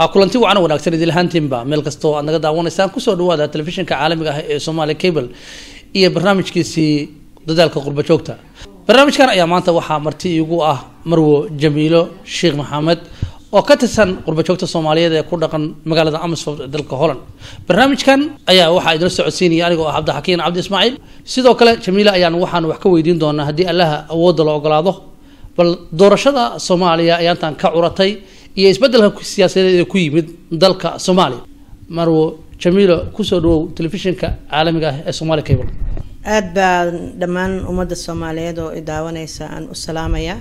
kulanti wacan wanaagsan idil ahaantiinba meel kastoo aad naga daawanaysaan kusoo dhawaada telefishinka caalamiga ah ee somalia cable iyo barnaamijkiisii dadaalka qurba joogta barnaamijkan ayaa maanta waxaa marti iigu ah marwo jamiilo sheekh maxamed oo ka tirsan qurba joogta soomaaliyeed ee ku dhaqan magaalada amsford ee dalka holland barnaamijkan ayaa waxaa idinla socodsiinaya anigoo ah cabdixakiin cabdi ismaaciil sidoo kale jamiile ayaan waxaan wax ka weydiin doonaa haddii allaha awoodda la ogolaado bal doorashada soomaaliya ayaantan ka curatay iyo isbedelka siyaasadeed ee ku yimid dalka soomaaliya marwo jamiilo kusoo dhawow telefishinka caalamiga ah ee somalia cable aada baan dhammaan ummadda soomaaliyeed oo i daawaneysa aan u salaamayaa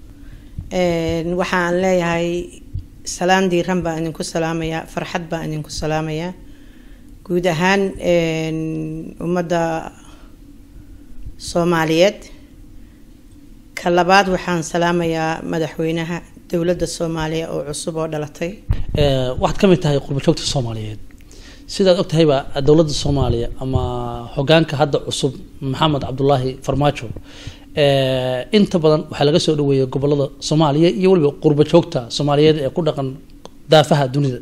waxaan leeyahay salaan diiran baan idinku salaamayaa farxad baan idinku salaamayaa guud ahaan ummadda soomaaliyeed ka labaad waxaan salaamayaa madaxweynaha dowladda soomaaliya oo cusub oo dhalatay waxaad ka mid tahay qurba joogta soomaaliyeed sidaad og tahayba dowladda soomaaliya ama hogaanka hadda cusub maxamed cabdulaahi farmaajo inta badan waxaa laga soo dhaweeyay gobolada soomaaliya iyo weliba qurba joogta soomaaliyeed ee ku dhaqan daafaha dunida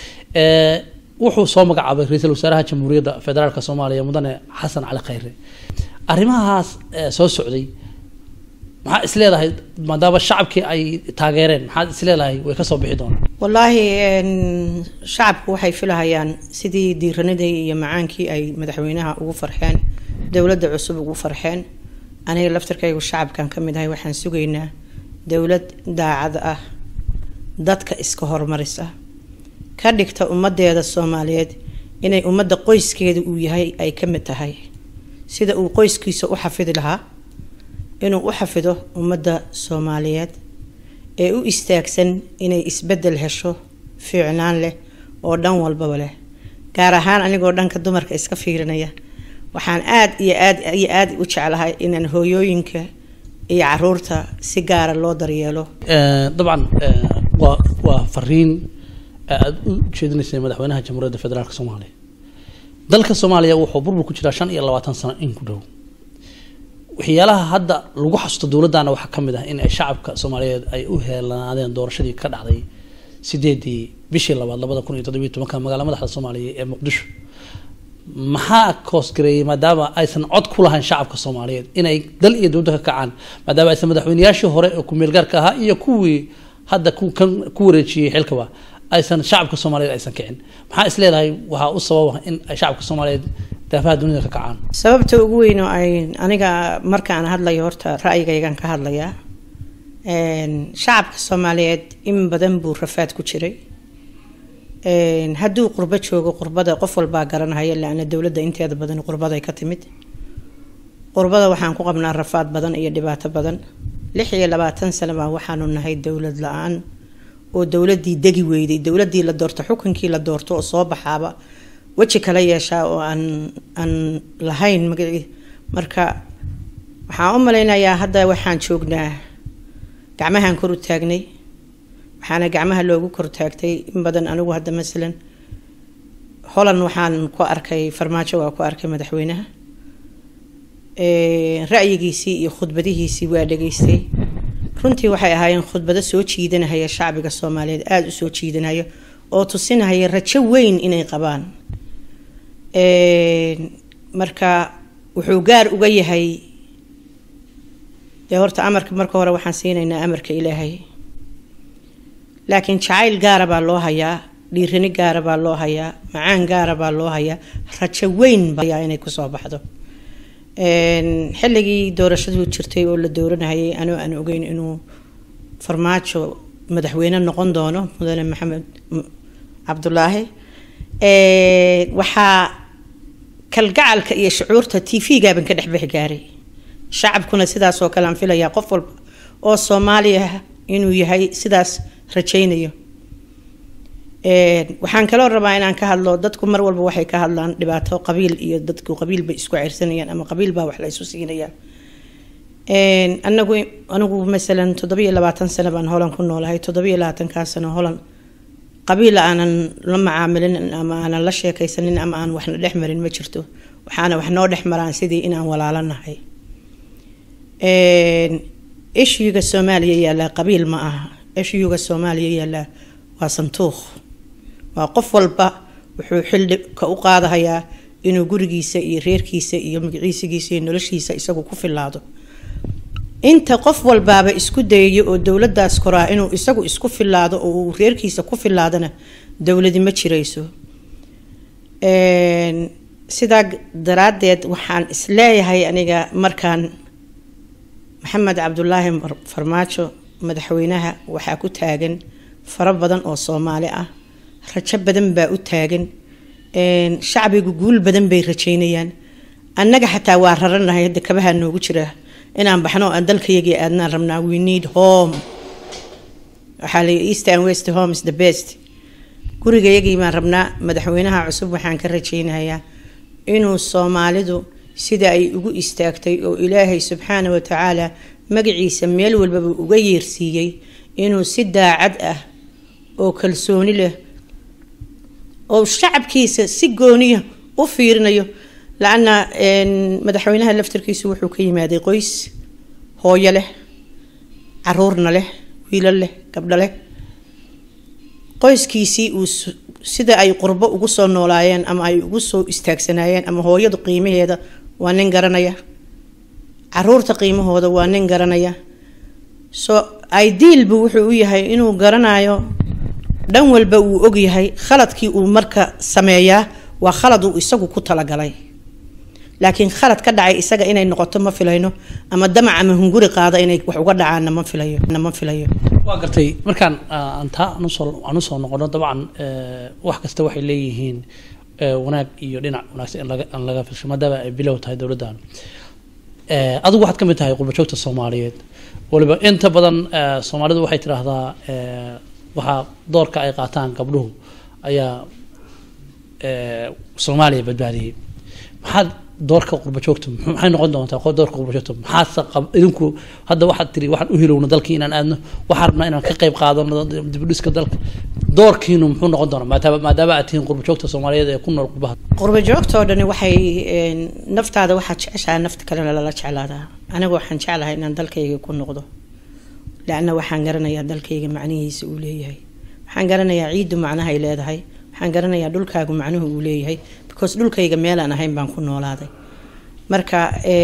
wuxuu soo magacaabay ra-iisul wasaaraha jamhuuriyadda federaalk soomaaliya mudane xasan cali khayre arrimahaas soo socday maxaa is leedahay maadaama shacabkii ay taageereen maxaad is leedahay way kasoo bixi doonaan wallaahi shacabku waxay filahayaan sidii diiranadii iyo macaankii ay madaxweynaha ugu farxeen dowladda cusub ugu farxeen aniga laftarkaygu shacabkan ka mid ahay waxaan sugaynaa dowlad daacad ah dadka iska horumaris ah ka dhigta ummadeeda soomaaliyeed inay ummadda qoyskeeda uu yahay ay ka mid tahay sida uu qoyskiisa u xafidi lahaa inuu u xafido ummadda soomaaliyeed ee u istaagsan inay isbedel hesho fiicnaan leh oo dhan walbaba leh gaar ahaan anigoo dhanka dumarka iska fiirinaya waxaan aada iyo aad iyo aada u jeclahay inaan hooyooyinka iyo caruurta si gaara loo daryeelo dabcan waa waa fariin aada u jeedinaysay madaxweynaha jamhuuriyadda federaalk soomaaliya dalka soomaaliya wuxuu burbur ku jiraa shan iyo labaatan sano in ku dhow waxyaalaha hadda lagu xasuusto dowladdaana waxaa ka mid ah in ay shacabka soomaaliyeed ay u heelanaadeen doorashadii ka dhacday sideedii bishii labaad labada kun iyo toddobiyo tobanka magaala madaxda soomaaliya ee muqdisho maxaa koosgareeyay maadaama aysan cod ku lahayn shacabka soomaaliyeed inay dal iyo dowladda ka kacaan maadaama aysan madaxweyneyaashii hore ee ku-meelgaarka ahaa iyo kuwii hadda kan ku wareejiyey xilkaba aysan shacabka soomaaliyeed aysan kicin maxaa is leedahay waxaa u sababa in ay shacabka soomaaliyeed daafaha dunida ka kacaan sababta ugu weyn oo ay aniga markaan hadlayo horta ra'yigaygan ka hadlayaa shacabka soomaaliyeed in badan buu rafaad ku jiray hadduu qurbo joogo qurbada qof walbaa garanahaya laana dowladda inteeda badan qurbaday ka timid qurbada waxaan ku qabnaa rafaad badan iyo dhibaato badan lix iyo labaatan sano baa waxaanu nahay dowlad la-aan oo dowladii degi weyday dowladii la doorto xukunkii la doorto oo soo baxaaba weji kala yeeshaa oo aan aan lahayn marka waxaan u malaynayaa hadda waxaan joognaa gacmahaan kor u taagnay waxaana gacmaha loogu kor taagtay in badan anigu hadda masalan holland waxaan ku arkay farmaajo waa ku arkay madaxweynaha ra'yigiisii iyo khudbadihiisii waa dhageystay runtii waxay ahaayeen khudbado soo jiidanahaya shacbiga soomaaliyeed aada u soo jiidanaya oo tusinahaya rajo weyn inay qabaan marka wuxuu gaar uga yahay dee horta amarka marka hore waxaan siinaynaa amarka ilaahay laakiin jacayl gaara baa loo hayaa dhiirani gaara baa loo hayaa macaan gaara baa loo hayaa rajo weyn baa inay kusoo baxdo xilligii doorashadu jirtay oo la dooranayay anoo aan ogeyn inuu farmaajo madaxweyne noqon doono mudane maxamed cabdulaahi waxaa kalgacalka iyo shucuurta t v-gaaban ka dhexbixi gaaray shacabkuna sidaasoo kale aan filayaa qof walba oo soomaaliya inuu yahay sidaas rajaynayo waxaan kaloo rabaa inaan ka hadlo dadku mar walba waxay ka hadlaan dhibaato qabiil iyo dadku qabiil bay isku ceyrsanayaan ama qabiil baa wax la isu siinayaan anagu anigu masalan toddobiyo labaatan sano baan holan ku noolahay toddobiyo labaatankaa sano holan qabiil aanan la macaamilin ama aanan la sheekaysanin ama aan waxna dhex marin ma jirto waxaana wax noo dhex maraan sidii inaan walaalanahay ishyuga soomaaliya yaallaa qabiil ma aha ishyuga soomaaliya yaallaa waa santuuq waa qof walba wuxuu xilli ka u qaadahayaa inuu gurigiisa iyo reerkiisa iyo magaciisigiisa iyo noloshiisa isagu ku filaado inta qof walbaaba isku dayayo oo dowladaas koraa inuu isagu isku filaado oo uu reerkiisa ku filaadana dowladi ma jirayso sidaa daraadeed waxaan isleeyahay aniga markaan maxamed cabdulaahi farmaajo madaxweynaha waxaa ku taagan fara badan oo soomaali ah rajo badan baa u taagan shacbigu guul badan bay rajeynayaan annaga xataa waa raranahay hadda kabahaa noogu jira inaan baxno aan dalkayagii aadnaan rabnaa we need home waxaa la east and west home is the best gurigayagii baan rabnaa madaxweynaha cusub waxaan ka rajeynayaa inuu soomaalidu sida ay ugu istaagtay oo ilaahay subxaana wa tacaala magaciisa meel walbaba uga yeersiiyey inuu si daacad ah oo kalsooni leh oo shacabkiisa si gooniya u fiirinayo la-anna madaxweynaha laftarkiisu wuxuu ka yimaaday qoys hooyo leh caruurna leh wiilo leh gabdho leh qoyskiisii uu sida ay qurbo ugu soo noolaayeen ama ay ugu soo istaagsanaayeen ama hooyadu qiimaheeda waa nin garanaya caruurta qiimahooda waa nin garanaya so idealbu wuxuu u yahay inuu garanayo dhan walba uu ogyahay khaladkii uu marka sameeyaa waa khalad uu isagu ku talagalay laakiin khalad ka dhacay isaga inay noqoto ma filayno ama damac ama hunguri qaada inay wax uga dhacaanna ma filayo ma filayo waa gartay markaan aan taa anusoo aan usoo noqono dabcan wax kasta waxay leeyihiin wanaag iyo dhinac wanaagsan in laga in laga fisho maadaama ay bilow tahay dowladdan adigu waxaad ka mid tahay qurbajoogta soomaaliyeed waliba inta badan soomaalidu waxay tidhaahdaa waxaa doorka ay qaataan gabdhuhu ayaa soomaaliya badbaadiyey maxaad doorka qurbajoogta maxay noqon doontaa doorka qurbajoogta maxaase idinku hadda waxaad tiri waxaan u hilowna dalkii inaan aadno waxaan rabnaa inaan ka qayb qaadano dibudhiska dalka doorkiinu muxuu noqon doonaa maadaama maadaama aad tihiin qurbajoogta soomaaliyeed ee ku nool qurbaha qurbajoogta oo dhani waxay naftaada waxaad jeceshaha nafta kalena lala jeclaadaa anigu waxaan jeclahay inaan dalkayga ku noqdo laanna waxaan garanayaa dalkayga macnihiisa uu leeyahay waxaan garanayaa ciiddu macnahay leedahay waxaan garanayaa dhulkaagu macnuhu uu leeyahay because dhulkayga meelaan ahayn baan ku noolaaday marka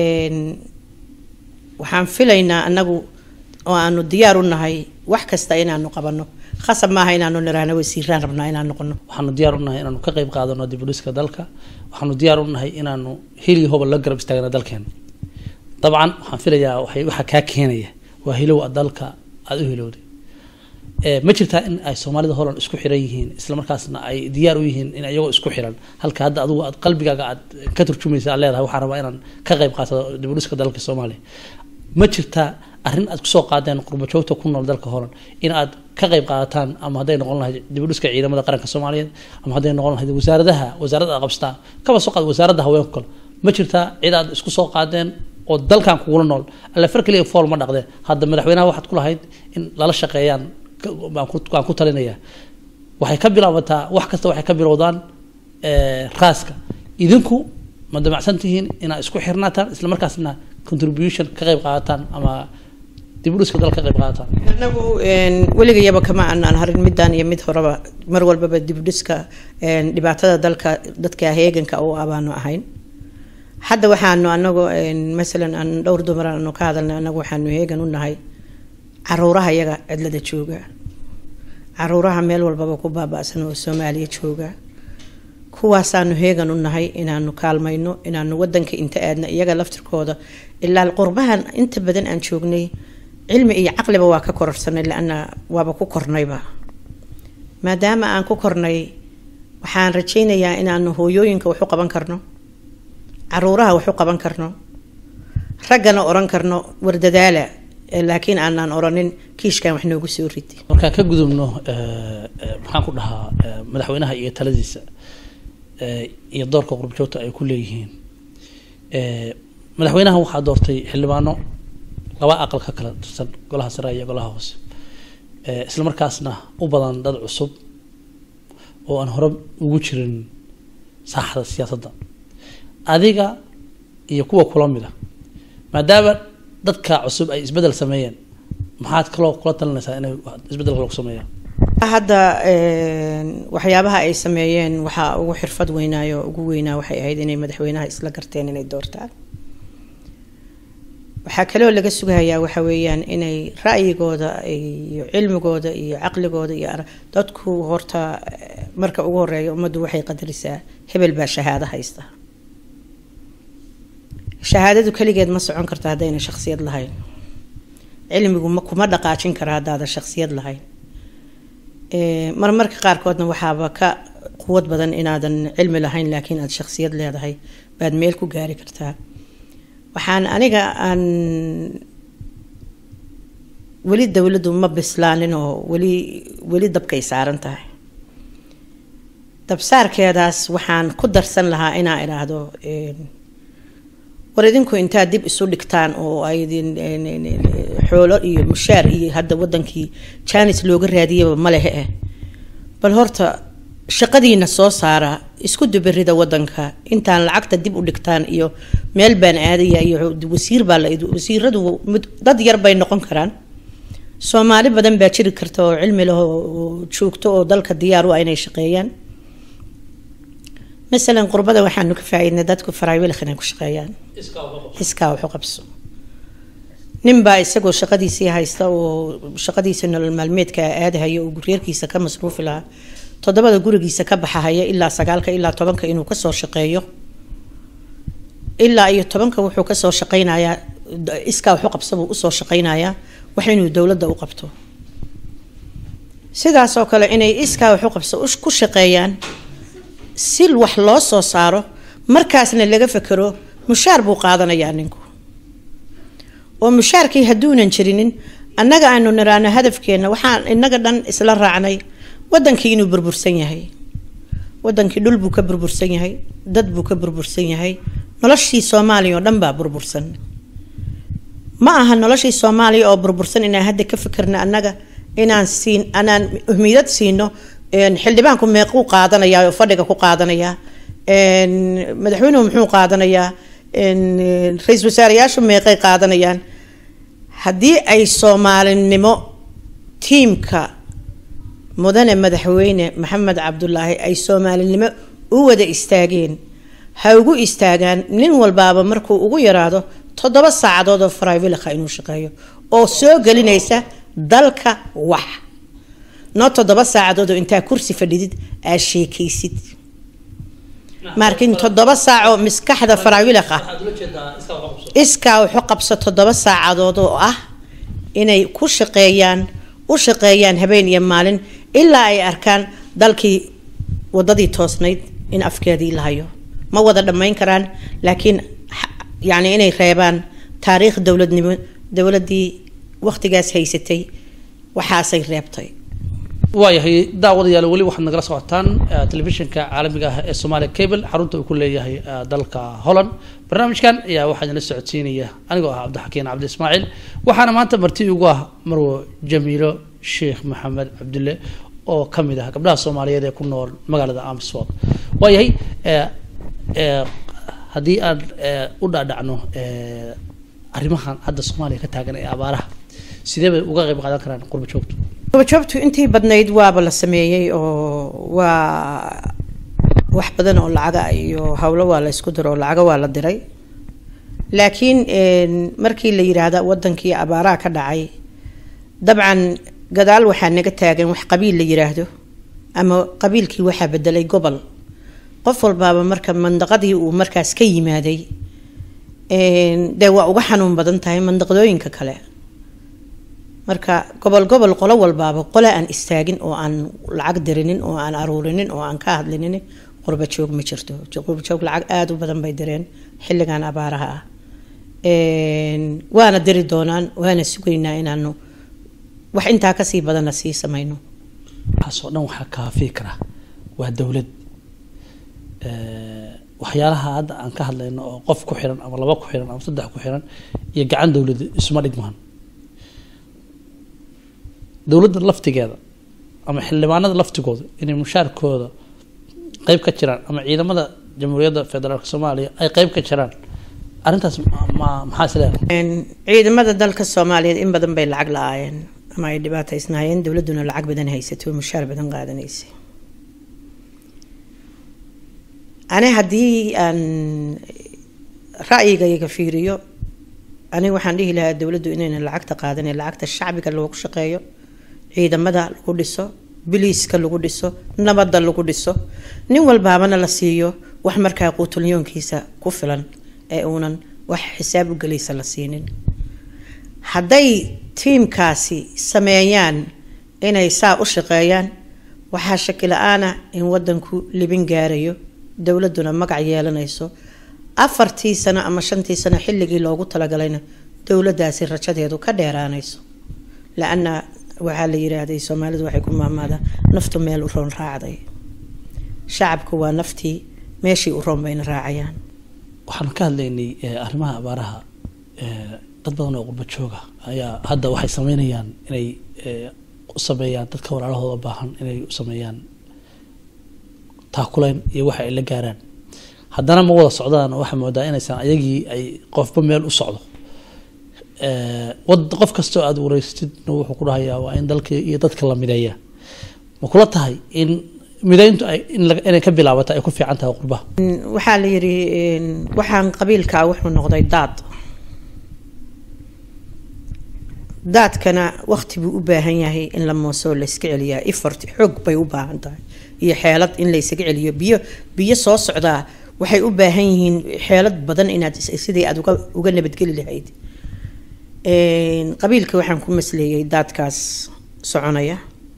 waxaan filaynaa anagu oo aanu diyaar u nahay wax kasta inaanu qabano khasab maaha inaanu niraahno wasiiraan rabnaa inaan noqono waxaanu diyaar u nahay inaanu ka qayb qaadano dibudhiska dalka waxaanu diyaar u nahay inaanu hili hobol la garab istaagna dalkeena dabcan waxaan filayaa waxay waxaa kaa keenaya waa hilow dalka aada u hilowday ma jirtaa in ay soomaalida holan isku xiran yihiin islamarkaasna ay diyaar u yihiin in iyagoo isku xiran halka hadda adigu aad qalbigaaga aad ka turjumaysa aad leedahay waxaan rabaa inaan ka qayb qaato dibudhiska dalka soomaaliya ma jirtaa arrin aad kusoo qaadeen qurbajoogta ku nool dalka holan in aad ka qayb qaadataan ama hadday noqon lahayd dibudhiska ciidamada qaranka soomaaliyeed ama hadday noqon lahayd wasaaradaha wasaaradda aad qabsataa kaba soo qaad wasaaradda haweenka kale ma jirtaa cid aad isku soo qaadeen oo dalkan kugula nool alle far keliya fool ma dhaqdeen hadda madaxweynaha waxaad ku lahayd in lala shaqeeyaan waan ku talinayaa waxay ka bilaabataa wax kasta waxay ka bilowdaan raaska idinku ma damacsan tihiin inaad isku xirnaataan isla markaasna contribution ka qayb qaadataan ama dibudhiska dal ka qayb qaadataan anagu weligayaba kama aanaan harin midaan iyo mid horeba mar walbaba dibudhiska dhibaatada dalka dadka heeganka u abaanu ahayn hadda waxaanu anagu masalan aan dhowr dumar aanu ka hadalnay anagu waxaanu heegan u nahay caruuraha iyaga cidlada jooga caruuraha meel walbaba ku baaba-san oo soomaaliya jooga kuwaasaanu heegan u nahay inaanu kaalmayno inaanu wadanka inta aadna iyaga laftirkooda ilaa qurbahan inta badan aan joognay cilmi iyo caqliba waa ka kororsanay laana waaba ku kornayba maadaama aan ku kornay waxaan rajaynayaa inaanu hooyooyinka waxu qaban karno caruuraha waxu qaban karno raggana oran karno wardadaala laakiin aanaan oranin kiishkan wax noogu soo ridi markaan ka gudubno maxaan ku dhahaa madaxweynaha iyo taladiisa iyo doorka qurbajoogta ay ku leeyihiin madaxweynaha waxaa doortay xildhibaano laba aqal ka kala tirsan golaha sare iyo golaha hoose isla markaasna u badan dad cusub oo aan hore ugu jirin saaxda siyaasadda adiga iyo kuwa kula mid a maadaama dadka cusub ay isbedel sameeyeen maxaad kaloo kula talinaysaa inay isbedel kale ku sameeyaan hadda waxyaabaha ay sameeyeen waxaa ugu xirfad weynaayo ugu weynaa waxay ahayd inay madaxweynaha isla garteen inay doortaan waxaa kaloo laga sugayaa waxa weeyaan inay ra'yigooda iyo cilmigooda iyo caqligooda iyo dadku horta marka ugu horeeya ummaddu waxay qadarisaa hebel baa shahaado haysta shahaadadu keligeed ma socon karta haddayna shaksiyad lahayn cilmigu ma kuma dhaqaajin kara haddaadan shaksiyad lahayn marmarka qaarkoodna waxaaba ka quwad badan inaadan cilmi lahayn laakiin aada shaksiyad leedahay baad meel ku gaari kartaa waxaan aniga aan weli dowladdu ma bislaanin oo weli weli dabkay saaran tahay dabsaarkeedaas waxaan ku darsan lahaa inaa idhaahdo war idinku intaad dib isu dhigtaan oo aydin xoolo iyo mushaar iyo hadda wadankii janis looga raadiyaba malehe eh bal horta shaqadiina soo saara isku duberida wadanka intaan lacagta dib u dhigtaan iyo meel baan aadaya iyo wasiir baa la wasiiradu dad yar bay noqon karaan soomaali badan baa jiri karta oo cilmi leh oo joogto oo dalka diyaar u ah inay shaqeeyaan masalan qurbada waxaanu ka faa-iidnay dadku faraawiilka inay ku shaqeeyaan iskaa waxu qabso ninbaa isagoo shaqadiisii haysta oo shaqadiisa nolol maalmeedka aadahaya oo reerkiisa ka masruufi lahaa toddobada gurigiisa ka baxahaya ilaa sagaalka ilaa tobanka inuu kasoo shaqeeyo ilaa iyo tobanka wuxuu kasoo shaqeynayaa iskaa waxu qabsabuu usoo shaqeynayaa wax inuu dowladda u qabto sidaasoo kale inay iskaa waxu qabso ku shaqeeyaan si wax loo soo saaro markaasna laga fekero mushaar buu qaadanayaa ninku oo mushaarkii hadduunan jirinin annaga aanu niraano hadafkeena waxaan inaga dhan isla raacnay wadankii inuu burbursan yahay wadankii dhul buu ka burbursan yahay dad buu ka burbursan yahay noloshii soomaaliya oo dhan baa burbursan ma aha noloshii soomaaliya oo burbursan inaan hadda ka fikirna annaga inaan siin anaan uhmiyad siino xildhibaanku meequu qaadanayaa oo fadhiga ku qaadanayaa madaxweynuhu muxuu qaadanayaa ra-iisul wasaareyaashu meeqay qaadanayaan haddii ay soomaalinimo tiimka mudane madaxweyne maxamed cabdulaahi ay soomaalinimo u wada istaageen ha ugu istaagaan nin walbaaba markuu ugu yaraado toddoba saacadood oo faraivilka inuu shaqeeyo oo soo gelinaysa dalka wax noo toddoba saacadood oo intaa kursi fadhidid aad sheekaysid markin toddoba saacoo maskaxda faraawilaqa iskaa wuxu qabso toddoba saacadood oo ah inay ku shaqeeyaan u shaqeeyaan habeen iyo maalin ilaa ay arkaan dalkii wadadii toosnayd in afkeedii la hayo ma wada dhammayn karaan laakiin yacni inay reebaan taariikh dowladnimo dowladdii waqtigaas haysatay waxaasay reebtay waayahay daawadayaal weli waxaad nagala socotaan telefishinka caalamiga ah ee somalia cable xarunta uu ku leeyahay dalka holland barnaamijkan ayaa waxaa idinla socodsiinaya anigoo ah cabdixakiin cabdi ismaaciil waxaana maanta marti ugu ah marwo jamiilo sheekh maxamed cabdulle oo kamid ah gabdhaha soomaaliyeed ee ku nool magaalada amsford waayahay haddii aan u dhaadhacno arrimahan hadda soomaaliya ka taagan ee abaaraha sidee bay uga qayb qaadan karaan qurba joogtu qurbajoogtu intii badnayd waaba la sameeyey oo waa wax badan oo lacaga iyo howlo waa la isku diro oo lacaga waa la diray laakiin markii la yiraahda wadankii abaaraha ka dhacay dabcan gadaal waxaa naga taagan wax qabiil la yiraahdo ama qabiilkii waxaa bedelay gobol qof walbaaba marka mandaqadii uu markaas ka yimaaday dee waa uga xanuun badan tahay mandaqdooyinka kale marka gobol gobol qolo walbaaba qole aan istaagin oo aan lacag dirinin oo aan aruurinin oo aan ka hadlinin qurba joog ma jirto qurba joog lacag aada u badan bay direen xilligan abaaraha ah waana diri doonaan waana sugaynaa inaanu wax intaa kasii badanna sii samayno waxaasoo dhan waxaa kaafii kara waa dowlad waxyaalaha hadda aan ka hadlayno oo qof ku xiran ama laba ku xiran ama saddex ku xiran iyo gacan dowlad isuma dhigmaan dowladda laftigeeda ama xildhibaanada laftigooda inay mushaarkooda qeyb ka jiraan ama ciidamada jamhuuriyadda federaalk soomaaliya ay qeyb ka jiraan arrintaas ma maxaa is leedahay ciidamada dalka soomaaliyeed in badan bay lacag la-aayeen ama ay dhibaataysnaayeen dowladduna lacag badan haysato mushaar badan qaadanaysay ani haddii aan ra'yigayga fiiriyo aniga waxaan dhihi lahaa dowladdu inaynan lacagta qaadanin lacagta shacbiga loogu shaqeeyo ciidamada lagu dhiso biliiska lagu dhiso nabadda lagu dhiso nin walbaabana la siiyo wax markaa quutulyoonkiisa ku filan ee uunan wax xisaab u gelaysa la siinin hadday tiimkaasi sameeyaan inay saa u shaqeeyaan waxaa shaki la-aana in wadanku libin gaarayo dowladuna magac yeelanayso afartii sano ama shantii sano xilligii loogu talagalayna dowladaasi rajadeedu ka dheeraanayso la-ana waxaa la yiraahday soomaalidu waxay ku maamaadaa naftu meel u roon raacday shacabku waa naftii meeshii u roon bayna raacayaan waxaan ka hadlaynay arrimaha abaaraha dad badan oo qurba jooga ayaa hadda waxay sameynayaan inay u sameeyaan dadka walaalahooda baahan inay u sameeyaan taakuleyn iyo waxa ay la gaaraan haddana ma wada socdaan waxaa moodaa inaysan ayagii ay qofba meel u socdo wad qof kastoo aada wareysatidna wuxuu ku dhahayaa waa in dalka iyo dadka la mideeya ma kula tahay in mideyntu ay inay ka bilaabata ay ku fiican tahay qurbaha waxaa la yidhi waxaan qabiilkaa wuxuu noqday daad daadkana waqti buu u baahan yahay in la moosoo layska celiyaa effort xoog bay u baahan tahay iyo xeelad in laysaga celiyo biyo biyo soo socdaa waxay u baahan yihiin xeelad badan inaad sidii aad uga uga nabadgeli lahayd qabiilka waxaan ku masleeyay daadkaas soconaya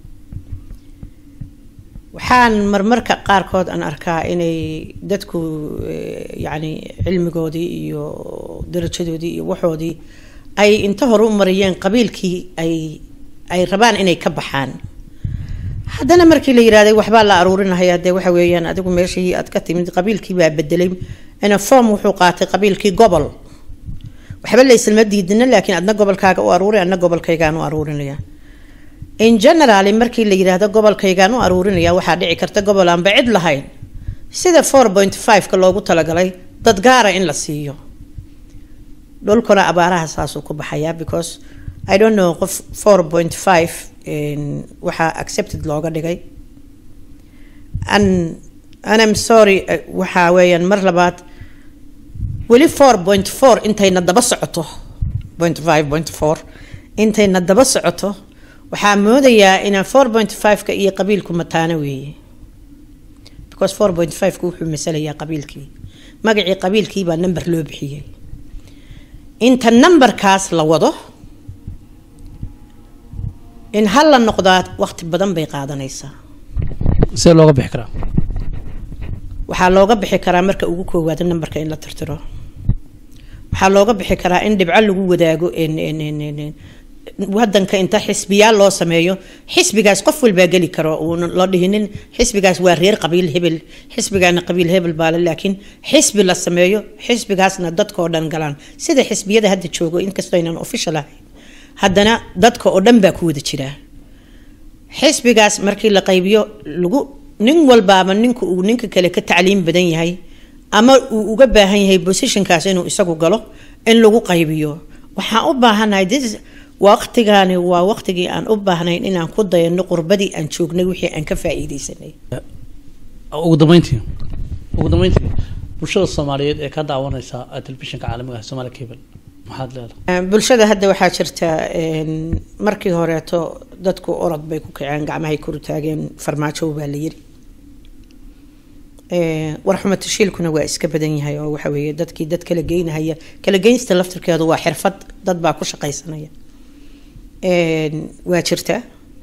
waxaan marmarka qaarkood aan arkaa inay dadku yacni cilmigoodii iyo darajadoodii iyo waxoodii ay inta hore u mariyeen qabiilkii ay ay rabaan inay ka baxaan haddana markii la yirahday waxbaa la aruurinahaya dee waxa weeyaan adigu meeshii aad ka timid qabiilkii baa bedelay ina form wuxuu qaatay qabiilkii gobol waxba la islama diidina laakiin adna gobolkaaga u aruuri adna gobolkaygaan u aruurinaya in generally markii la yiraahdo gobolkaygaan u aruurinaya waxaa dhici karta gobol aanba cid lahayn sida four point five-ka loogu talagalay dad gaara in la siiyo dhulkuna abaaraha saasuu ku baxayaa because i don't know qof four point five waxaa accepted looga dhigay an anam sorry waxaa weeyaan mar labaad weli four point four intayna daba socoto point five point four intayna daba socoto waxaa moodayaa inaan four point five-ka iyo qabiilku mataano weeye because four point five-ka wuxuu masalayaa qabiilkii magacii qabiilkii baa number loo bixiyey inta numberkaas la wado in hal la noqdaa waqti badan bay qaadanaysaa see looga bixi karaa waxaa looga bixi karaa marka ugu koowaada numberka in la tirtiro waxaa looga bixi karaa in dhibco lagu wadaago wadanka inta xisbiyaal loo sameeyo xisbigaas qof walbaa geli karo uuna loo dhihinin xisbigaas waa reer qabiil hebel xisbigaana qabiil hebel baale laakiin xisbi la sameeyo xisbigaasna dadkao dhan galaan sida xisbiyada hadda joogo inkastoo aynan official ahayn haddana dadka oo dhan baa ku wada jiraa xisbigaas markii la qaybiyo lagu nin walbaaba ninka uu ninka kale ka tacliim badan yahay ama uu uga baahan yahay positionkaas inuu isagu galo in lagu qaybiyo waxaan u baahanahay waqtigaani waa waqtigii aan u baahnayn inaan ku dayano qurbadii aan joognay wixii aan ka faa-iideysanay ugu dambeyntii ugu dambeyntii bulshada soomaaliyeed ee ka daawaneysa telefishinka caalamiga ah somaali cable maxaad leedahay bulshada hadda waxaa jirta markii horeeto dadku orod bay ku kaceen gacmahay kor taageen farmaajo baa la yiri warxuma tashiilkuna waa iska badan yahay oo waxa weeye dadkii dad kala geynahaya kala geynsta laftirkeedu waa xirfad dad baa ku shaqaysanaya waa jirta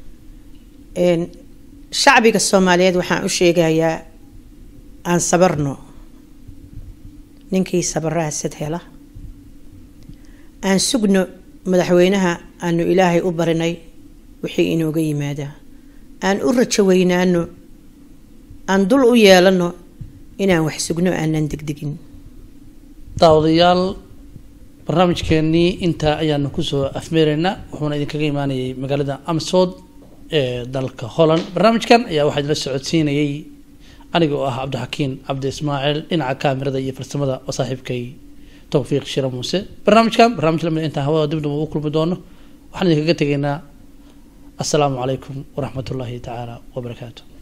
shacbiga soomaaliyeed waxaan u sheegayaa aan sabarno ninkii sabaraha sad hela aan sugno madaxweynaha aanu ilaahay u barinay wixii inooga yimaadaa aan u rajo weynaano aan dul u yeelano inaan wax sugno aanan degdegin daawadayaal barnaamijkeenii intaa ayaanu kusoo afmeeraynaa wuxuuna idinkaga imaanayay magaalada amsood ee dalka holland barnaamijkan ayaa waxaa idinla socodsiinayay aniga oo ah cabdixakiin cabdi ismaaciil dhinaca kaamirada iyo farsamada oo saaxiibkay towfiiq shira muuse barnaamijkan barnaamij lamid intaan hawada dib dib ugu kulmi doono waxaan idinkaga tegaynaa assalaamu calaykum waraxmat ullaahi tacaala wabarakaatu